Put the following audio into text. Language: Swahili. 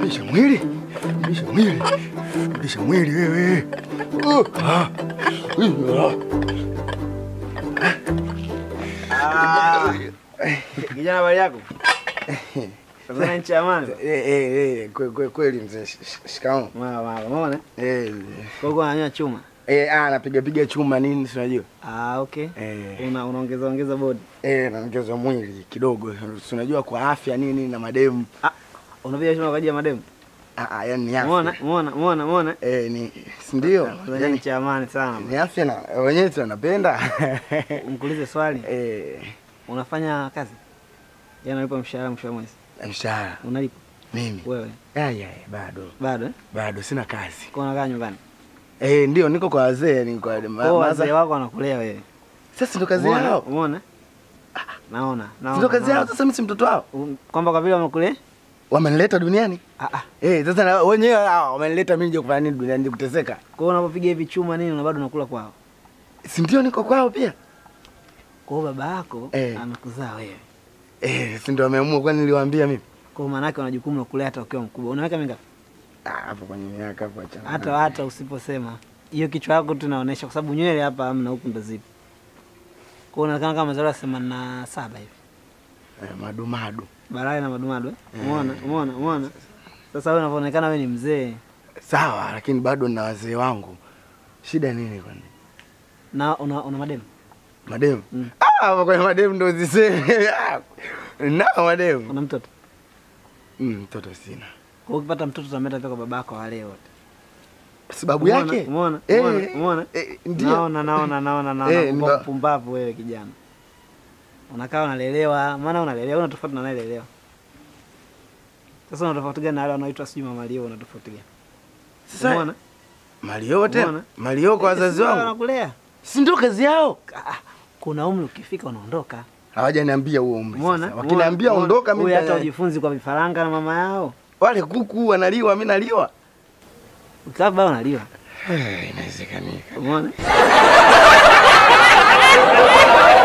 Rudisha mwili. Rudisha mwili. Rudisha mwili wewe. Uh, ah. Uh, ah. Kijana, habari yako? Tanzania nchi ya amani. Eh, eh, eh, kwe- kwe- kweli mzee. sh- sh- Shikamoo. Mara mara, umeona? Eh, Kwa hiyo unanywa chuma. eh, ah, napiga piga chuma nini si unajua? Ah, okay. Eh, Una unaongeza ongeza body. eh, naongeza mwili kidogo. Si unajua kwa afya nini na mademu. Unapiga chuma kwa ajili ya mademu. Ah, ah, yani ni Umeona? afya. Umeona? Umeona? Umeona? Eh, ni si ndio? Tanzania Yani nchi ya amani sana. ni afya na wenyewe tunapenda. Nikuulize swali. Eh, Unafanya kazi? Jana unalipa mshahara mwisho wa mwezi. mshahara Unalipa mimi. wewe? Aya, ya, bado. Bado eh? Bado sina kazi. Kwa unakaa nyumbani. Eh, ndio niko kwa wazee, ni kwa ma- Kwa maza- wazee wako wanakulea wewe. Sasa ndo kazi Umeona? yao. Umeona? Naona. Si Naona. ndo kazi yao. naona. Sasa mimi si mtoto wao. Um, Kwamba kwa vile wamekulea? Wamenileta duniani. Ah ah. Eh, sasa na wenyewe hao wamenileta mimi nje kufanya nini duniani nje kuteseka. Kwa hiyo unapopiga hivi chuma nini na bado unakula kwao. Si ndio niko kwao pia? Kwa hiyo baba yako Eh. amekuzaa wewe. Eh, si ndio wameamua kwani niliwaambia mimi? Kwa hiyo maana yake una jukumu la kulea hata ukiwa mkubwa. Unaweka mingapi? Ah, hapo kwenye miaka hapo achana. Hata hata usiposema. Hiyo kichwa yako tu inaonyesha kwa sababu nywele hapa hamna huku ndo zipo. Kwa hiyo unaonekana kama umezaliwa themanini na saba hivi. Eh, madu madu. Balaa na madumadu eh? Umeona? Umeona? Umeona? Sasa wewe unavyoonekana wewe ni mzee Sawa, lakini bado nina wazee wangu. Shida nini kwani? na una, una mademu. Mademu. Mm. Ah, hapo kwenye mademu ndo ziseme. Ah, Na mademu. Una mtoto. Mm, mtoto sina. Kwa hiyo ukipata mtoto utamleta pia kwa babako wale wote. Sababu Umeona? yake? Umeona? Eh, Umeona? Umeona? eh, ndio. Naona naona naona naona Eh, Upumba- ndo- pumbavu wewe kijana. Unakaa unalelewa, maana unalelewa una tofauti na anayelelewa. Sasa una tofauti gani na wale wanaoitwa sijui mama Leo una tofauti gani? Sasa Umeona? Malio tena. Umeona? Malio kwa wazazi Sisi wangu. wanakulea. Si ndio kazi yao? Ah, Kuna umri ukifika unaondoka. Hawajaniambia huo umri Umeona? sasa. Wakiniambia Umeona? ondoka mimi Wewe hata nita- ujifunzi kwa vifaranga na mama yao. wale kuku wanaliwa, mimi naliwa. Ukiwa baba unaliwa. Eh, Inawezekanika. Umeona?